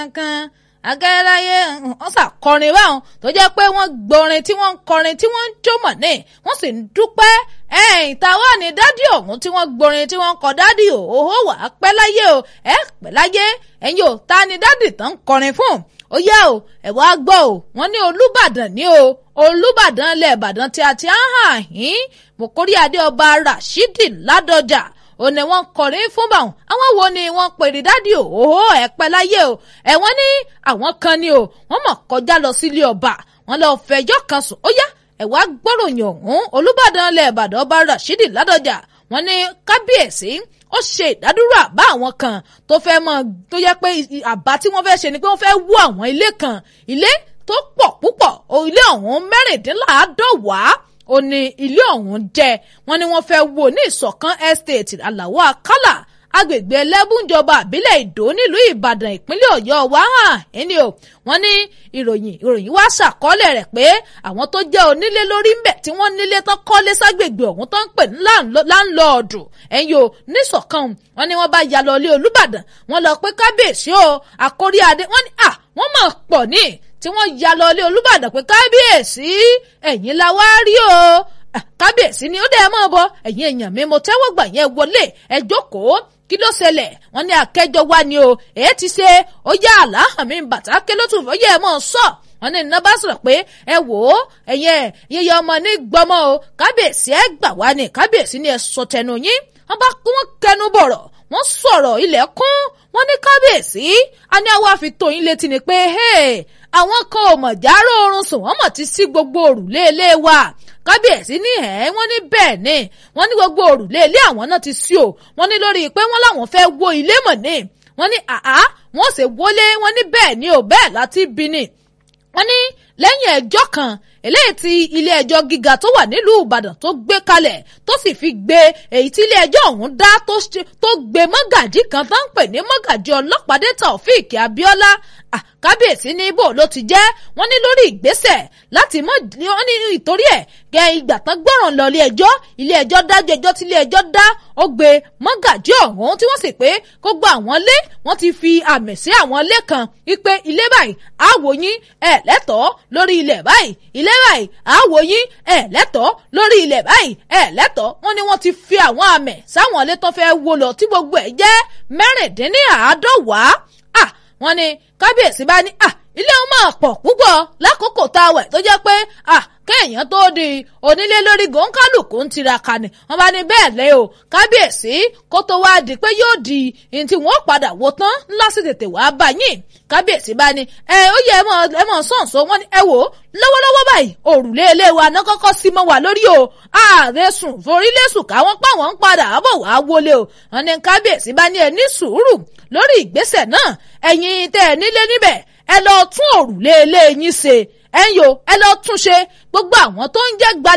kan agẹ́ráyé wọ́n ṣàkọrin báwọn tó jẹ́ pé wọ́n gbọ́rin tí wọ́n ń kọrin tí wọ́n ń jómọ̀ ní wọ́n sì ń dúpẹ́ ẹ̀yìn táwa ní dádì ọ̀hún tí wọ́n gbọ́rin tí wọ́n ń kọ dádì òhó wà á pẹ́ láyé o ẹ̀ pẹ́ láyé ẹ̀yin ò ta ni dádì tán ń kọrin fún ó yá o ẹ̀ wá gbọ́ o wọ́n ní olúbàdàn ní o olúbàdàn ilẹ̀ ìbàdàn tí a ti ń hàn yín mọ̀kórí adé ọba rashidi ládọjà ò ní wọ́n kọrin fún báwọn àwọn wo ni wọ́n pèrè dádì òhó ẹ̀ pẹ́ láyé o ẹ̀ wọ́n ní àwọn kan ni o wọ́n mọ̀ kọjá lọ sílé ọba wọ́n lọ fẹjọ́ kan sùn ó yá ẹ̀ wá gbọ́ròyìn ọ̀hún olúbàdàn ilẹ̀ ìbàdàn ọba rashidi ládọjà wọ́n ní kábíyèsí ó ṣe ìdádúró àbá àwọn kan tó fẹ́ mọ tó yẹ pé àbá tí wọ́n fẹ́ ṣe ni pé wọ́n fẹ́ wó àwọn ilé kan ilé tó pọ̀ púpọ̀ ilé ọ̀hún mẹ́rìndínláàádọ́wàá ó ní ilé ọ̀hún jẹ́ wọ́n ní wọ́n fẹ́ wó ní ìsọ̀kan estate aláwọ̀ akálà agbègbè ẹlẹ́bùnjọba àbílẹ̀ ìdó nílùú ìbàdàn ìpínlẹ̀ ọ̀yọ́ wa hàn ẹni o wọ́n ní ìròyìn ìròyìn wá ṣàkọọ́lẹ̀ rẹ̀ pé àwọn tó jẹ́ onílé lórí ńbẹ̀ tí wọ́n nílé tán kọ́lé ságbègbè ọ̀hún tó ń pè ní láńlọ́ọ̀dù ẹ̀yìn o níṣọ̀kan wọ́n ní wọ́n bá ya lọ ilé olúbàdàn wọ́n lọ pé kábíyèsí o àkórí adé wọ́n ní à wọ́n mọ̀ pọ̀ ní tí wọ́n ya lọ ilé olúbàdàn pé kábíyèsí ẹ̀yin la wá rí o kábíyèsí ni ó dẹ́ mọ́ bọ ẹ̀yin èèyàn mi mo tẹ́wọ́ gbà yẹn wọlé ẹ jókòó kí ló ṣẹlẹ̀ wọ́n ní akẹ́jọ́ wa ni o èyí ti ṣe ó yá àlàáhàn mi bàtà ké ló tún fọyẹ́ ẹ mọ́ sọ wọ́n ní iná bá sọ̀rọ̀ pé ẹ wò ó ẹ̀yẹ yẹyẹ ọmọ ní gbọmọ o kábíyèsí ẹ gbà wá ní kábíyèsí ni ẹ sọ tẹnu yín wọ́n bá wọ́n kẹnu bọ̀rọ̀ wọ́n sọ̀rọ̀ ilẹ̀ kún wọ́n ní kábíyèsí a ní àwa fi tó yín létí ni pé àwọn kan ò mọ̀ járó oorun sùn wọ́n mọ̀ ti sí gbogbo òrùlé ilé wa kábíyèsí ní ẹ̀ wọ́n ní bẹ́ẹ̀ ni wọ́n ní gbogbo òrùlé ilé àwọn náà ti sí o wọ́n ní lórí pé wọ́n láwọn fẹ́ wó ilé mọ̀ ní wọ́n ní àá wọ́n sì wọlé wọ́n ní bẹ́ẹ̀ ni ò bẹ́ẹ̀ láti bí ni wọ́n ní lẹ́yìn ẹjọ́ kan eléyìí tí ilé ẹjọ́ gíga tó wà nílùú ìbàdàn tó gbé kalẹ̀ tó sì fi gbé èyí tí ilé ẹjọ́ ọ̀hún dá tó gbé mọ́gàjí kan tó ń pè ní mọ́gàjí ọlọ́pàdé taofik abiola kábíyèsí ní ibo ló ti jẹ́ wọ́n ní lórí ìgbésẹ̀ láti mọ́ wọ́n ní ìtorí ẹ̀ gẹ ìgbà tán gbọ́ràn lọ ilé ẹjọ́ ilé ẹjọ́ dájọ́ ẹjọ́ tí ilé ẹjọ́ dá ó gbé mọ́gàjí ọ̀hún tí wọ́n sì pé kó gba àwọn lé wọ́n ti fi àmì sí àwọn ilé kan wípé ilé báyìí àwò yín ẹ̀ lẹ́tọ̀ọ́ lórí ilẹ̀ báyìí ilé báyìí àwò yín ẹ̀ lẹ́tọ̀ọ́ lórí ilẹ̀ báyìí ẹ̀ lẹ́tọ̀ọ́ wọ́n ní wọ́n ti fi àwọn àmì sáwọn ilé tó fẹ́ wó lọ tí gbogbo ẹ̀ jẹ́ mẹ́rìndínláàádọ́wàá à wọ́n ní kábíyèsí bá ní à ilé wọn máa pọ̀ púpọ̀ lákòókò tá a wẹ̀ tó jẹ́ pé à kéèyàn tó di onílé lórí gòńkálùkù ń tiraka ni wọ́n bá ní bẹ́ẹ̀ lé o kábíyèsí kó tó wá di pé yóò di ní tí wọ́n padà wò tán ńlá sì tètè wá bá yín kábíyèsí bá ní ẹ ó yẹ ẹ mọ ẹ mọ sọ̀nsọ̀ wọn ni ẹ wò ó lọ́wọ́lọ́wọ́ báyìí òrùlé ilé wa náà kọ́kọ́ sí mọ́ wa lórí o ààrẹ sùn forílẹ̀ sùn káwọn páwọn ń padà bọ̀ wá wọlé o wọn ní kábíyèsí bá ní ẹ ní sùúrù lórí ìgbésẹ̀ náà ẹ̀yin tẹ́ ẹ nílé níbẹ̀ ẹ lọ tún òrùlé ilé yín ṣe ẹ ń yo ẹ lọ tún ṣe gbogbo àwọn tó ń jẹ́ gbalẹ̀.